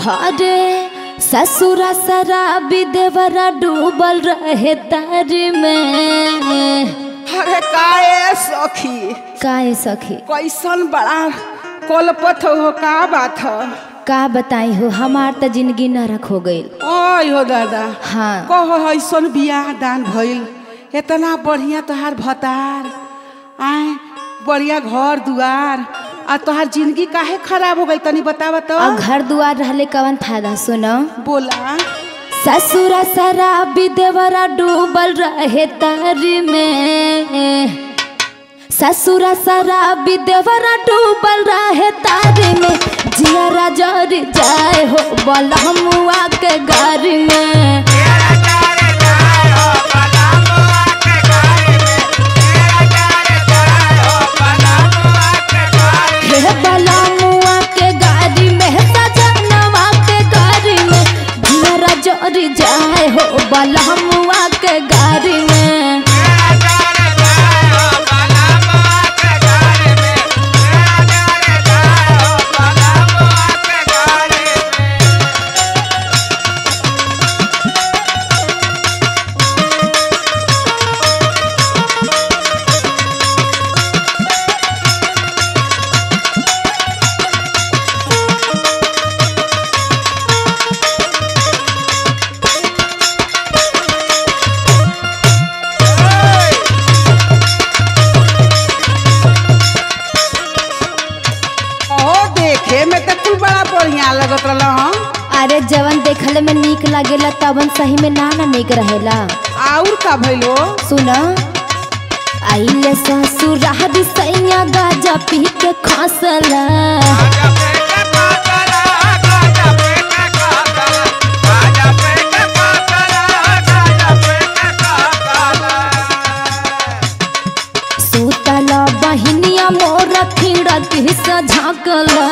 हरे ससुरा शराबी देवरा डूबल रहे तार में अरे काए सखी काहे सखी कैसन बड़ा कोलपत हो का बात ह का बताई हो हमार त जिंदगी नरक हो गईल ओय हो दादा हाँ कह ऐसन बियाह दान भइल इतना बढ़िया तोहार भतार आए बढ़िया घर दुआर आ तोहार जिंदगी काहे खराब हो गई तनी बतावा तो और घर दुआर रहले कवन फायदा सुनो बोला ससुरा शराबी देवरा डूबल रहे तार में ससुरा शराबी देवरा डूबल रहे तार में जिया जर जाए हो बलहमुआ के घर में हे बलहमुआ के गाड़ी में सजनवा के गाड़ी में जिया जर जाए हो बलहमुआ के गाड़ी में ओ देखे में तो तू बड़ा बढ़िया लगत रहल हं अरे जवन देखले में नीक लागेला तवन सही में ना ना नीक रहेला आउर का भइलो सुन आइले ससुरारी सैया गाजा पी के खसला सुतला बहिनिया मोर खिड़की से झाँकला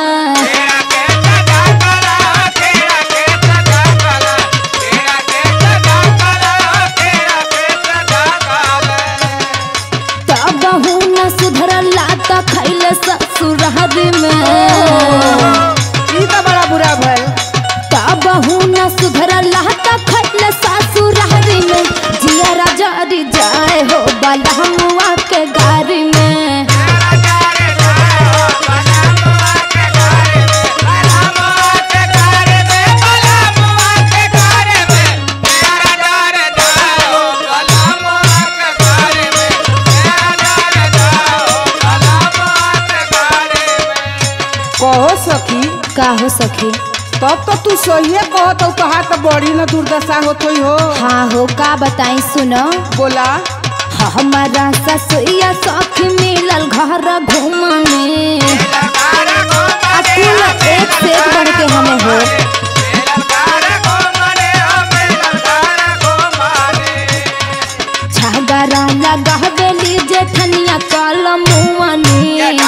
तब न सुधरला त खैले ससुरारी में ई तो बड़ा बुरा भइल तब न सुधरला त खैले ससुरारी में जिया जरी जाए हो बलहमुआ के गारी में कहो सखी का हो सखी तब तो तू सहिए कहत हो तोहार तो बड़ी न दुर्दशा होत होई हो हाँ हो का बताई सुनो बोला हमारा ससुया सखी मिलल घर घूमने आ कुल एक से एक बढ़ के हमें हो झगड़ा लगावेली जेठनिया कलमुआनी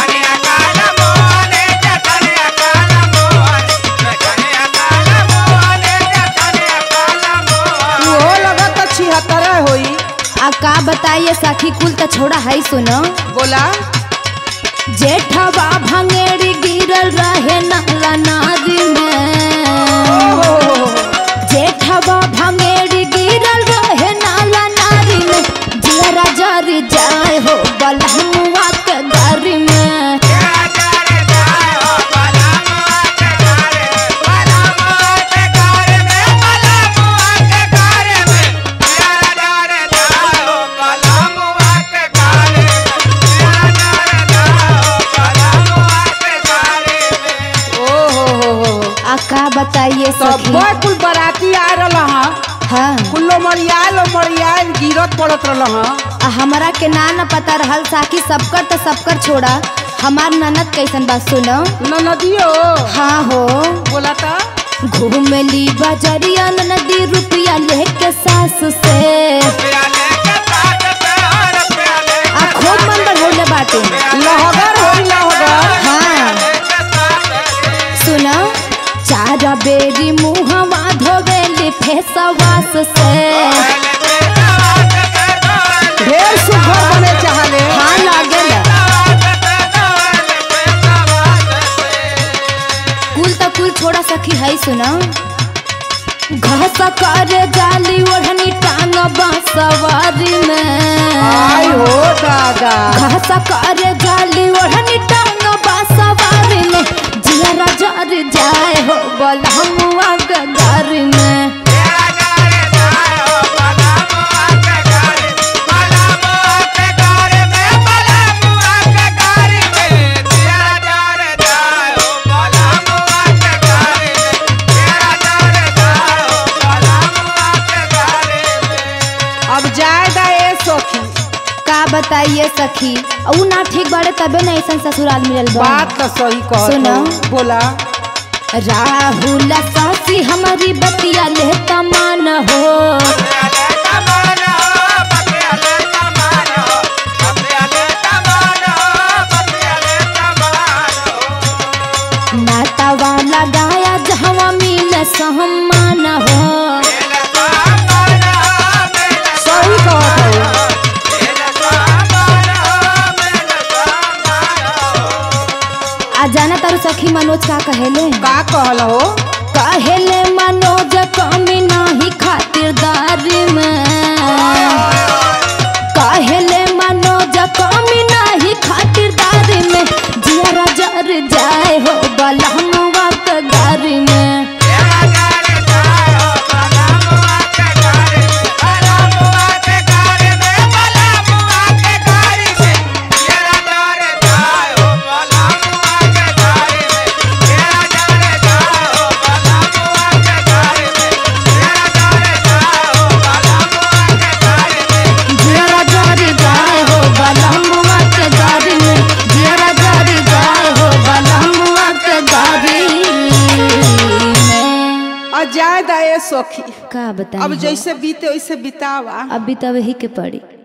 इहो लगत तो छिहत्तर होई आ का बताइए सखी कुल त छोड़ा है सुनो बोला जेठवा भंगेरी गिरल रहे नाला नादी में ओहो जेठवा भंगेरी गिरल रहे नाला नारी में जरा जरी जाए हो बलहमुआ के गारी में ओहो हो हो आ का बताइए तब सखी कुल बराती आ रहल हं हाँ कुल्लो मरियाल ओ मरियाल गिरत पड़त रहल हं आ हमरा के ना न पता रहल साकी सबकर त सबकर छोड़ा हमार ननद कैसन बात सुनो न नदियो हाँ हो बोला था घूमेली बजरिया नदी रुपया लेके सास से आ खूब मन बढ़ौले बाटे लहगर होई लहगर हाँ सुनो चार बेरी मुहवा धोवेली फेसवास से ढेर सुघर बने चाहले हाँ लागेल कुल त कुल छोड़ा सखी है सुनो घास करे जाली ओढ़नी टांग सवारी में आई हो दादा घास करे जाली ओढ़नी टांग सवारी में जिया जर जाए हो बलमुआ के घर में अब जाए दा ए सखी का बताइए सखी ऊ ना ठीक बाड़े तबे ना ऐसा ससुराल मिलल बा बात तो सही कहत सुनो। हो। बोला राहुल सासी हमारी बतिया लेता मान हो नातावा लगाया जहवा मिल सम्मान हो सही कहत हो आ जाना तारू सखी मनोज का कहेले का कहल हो कहेले मनोज कमी नाही खातिरदारी में कहेले मनोज कमी नाही खातिरदारी में जिया जर जाए हो बलहमुआ के गारी में जिया जर जाए हो बलहमुआ के गारी में जिया जर जाए हो बलहमुआ के गारी में अब जाए दा ए सखी का बताएं अब जैसे बीते वैसे बितावा अभी तो वही के पड़ी